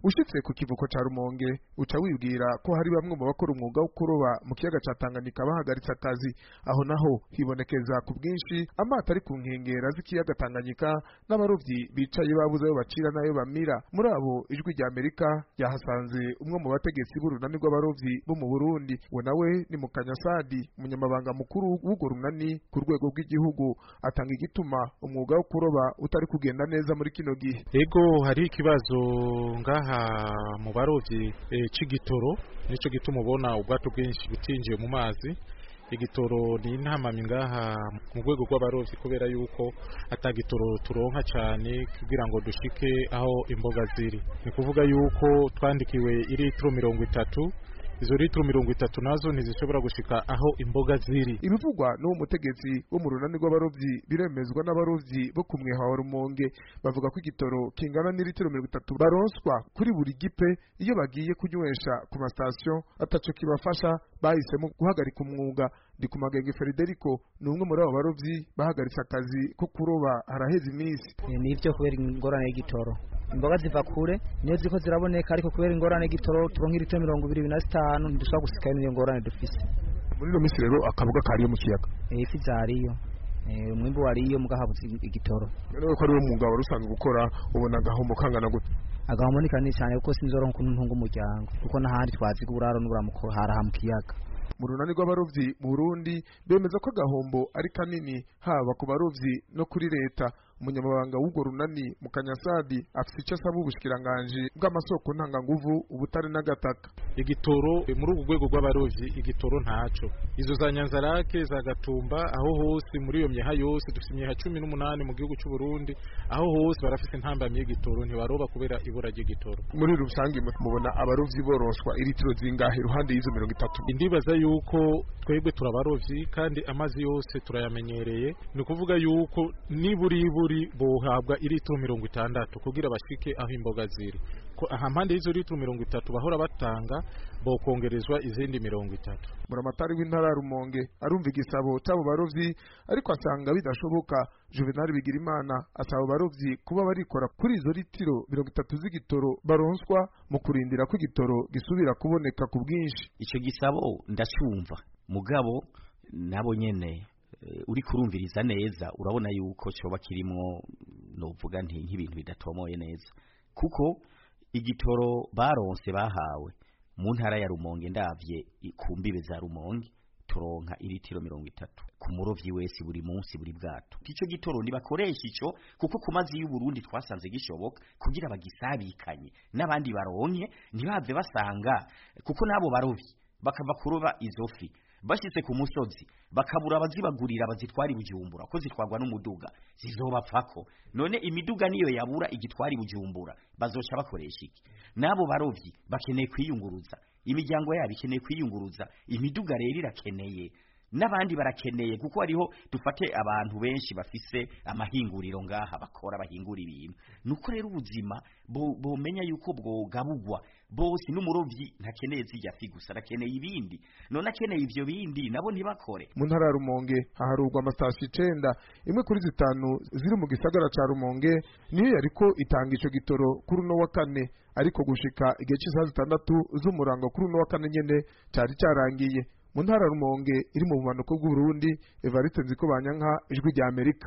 ushitse ku kivuko ca rumonge uca wibwira ko hari bamwe mu bakora umwuga wo kuroba mu kiyaga ca tanganyika bahagaritse akazi aho naho hibonekeza ku bwinshi amato ari ku nkengera z'ikiyaga tanganyika n'abarovyi bicaye babuze ayo bacira n'ayo bamira muri abo ijwi rya amerika ryahasanze umwe mu bategetsi b'urunani rw'abarovyi bo mu burundi we nawe ni mukanyasadi umunyamabanga mukuru w'urwo runani ku rwego rw'igihugu atanga igituma umwuga wo kuroba utari kugenda neza muri kino gihe ego hari ikibazo ngaha mu barovyi e, c'igitoro nico gituma ubona ubwato bwinshi butinjiye mu mazi igitoro ni intamami ngaha mu rwego rw'abarovyi kubera yuko atagitoro turonka cyane kugira ngo dushike aho imboga ziri ni kuvuga yuko twandikiwe iritiro mirongo itatu izo litiro mirongo itatu nazo ntizishobora gushika aho imboga ziri ibivugwa n'uwo mutegetsi wo mu runani rw'abarovyi biremezwa n'abarovyi bo ku mweha wa rumonge bavuga ko igitoro kingana n'ilitiro mirongo itatu baronswa kuri buri gipe iyo bagiye kunywesha ku masitasiyo ataco kibafasha bahisemo guhagarika umwuga ndi ku magenge Federico ni umwe muri abo barovyi bahagaritse akazi ko kuroba haraheze iminsi nivyo kubera ingorane y'igitoro imboga ziva kure niyo ziko ziraboneka ariko kubera ingorane y'igitoro turonka ilitiro mirongo ibiri na zitanu ntidushobora gusikayo n'iyo ngorane dufise muri ino minsi rero akaboga kariyo mu kiyaga ifi zariyo umwimbu wariyo muga habuze igitoro rero ko ari wo mwuga wari usanzwe gukora ubona agahombo kangana gute agahombo ni kanini cyane kuko sinzoronka ukuntu ntunga umuryango kuko n'ahandi twaziga uburaro n'uburamuko haraha mu kiyaga mu runani rw'abarovyi mu Burundi bemeza ko agahombo ari kanini haba ku barovyi no kuri leta umunyamabanga w'urwo runani mu kanyasadi afite icyo asaba ubushikiranganji bw'amasoko ntanganguvu ubutare n'agataka igitoro muri urwo rwego rw'abarovyi igitoro ntaco izo za nyanzarake za gatumba aho hose muri iyo myeha yose dufite imyeha cumi n'umunani mu gihugu c'u Burundi aho hose barafite intambamyi y'igitoro ntibaroba kubera ibura ry'igitoro muri rusange mubona abarovyi boroswa iritiro zingahe iruhande y'izo mirongo itatu indibaza yuko twebwe turabarovyi kandi amazi yose turayamenyereye ni ukuvuga yuko niburiburi bohabwa iritiro mirongo itandatu kugira bashike aho imboga ziri aha mpande y'izo litiro mirongo itatu bahora batanga bokongerezwa izindi mirongo itatu buramatari w'intara ya rumonge arumva igisabo c'abo barovyi ariko asanga bidashoboka juvenali bigirimana asaba abarovyi kuba barikora kuri izo litiro mirongo itatu z'igitoro baronswa mu kurindira ko igitoro gisubira kuboneka ku bwinshi ico gisabo ndacumva mugabo nabo nyene uri kurumviriza neza urabona yuko coba kirimwo novuga nti nk'ibintu bidatomoye neza kuko igitoro baronse bahawe mu ntara ya Rumonge ndavye ku mbibe za Rumonge turonka iritiro mirongo itatu ku murovyi wese buri munsi buri bwato ico gitoro nibakoresha ico kuko ku mazi y'u Burundi twasanze gishoboka kugira bagisabikanye n'abandi baronke ntibave basanga kuko nabo barovyi bakava kuroba izo fi bashitse ku musozi bakabura abazibagurira bazitwara ibujumbura ko zitwarwa n'umuduga zizobapfako none imiduga niyo yabura igitwara ibujumbura bazoca bakoresha iki nabo barovyi bakeneye kwiyunguruza imiryango yabo ikeneye kwiyunguruza imiduga rero irakeneye n'abandi barakeneye kuko hariho dufate abantu benshi bafise amahinguriro ngaha bakora bahingura ibintu nuko rero ubuzima bomenya yuko bwogabugwa bose n'umurovyi ntakeneye zijya fi gusa arakeneye ibindi none akeneye ivyo bindi nabo ntibakore mu ntara ya rumonge haharurwa amasitasiyo icenda imwe kuri zitanu ziri mu gisagara ca rumonge niyo yariko itanga ico gitoro kuri uno wa kane ariko gushika igihe c'isaha zitandatu z'umurango kuri uno wa kane nyene cari carangiye mu ntara rumonge iri mu bumanuko bw'uburundi evariste nziko banyanka ijwi rya amerika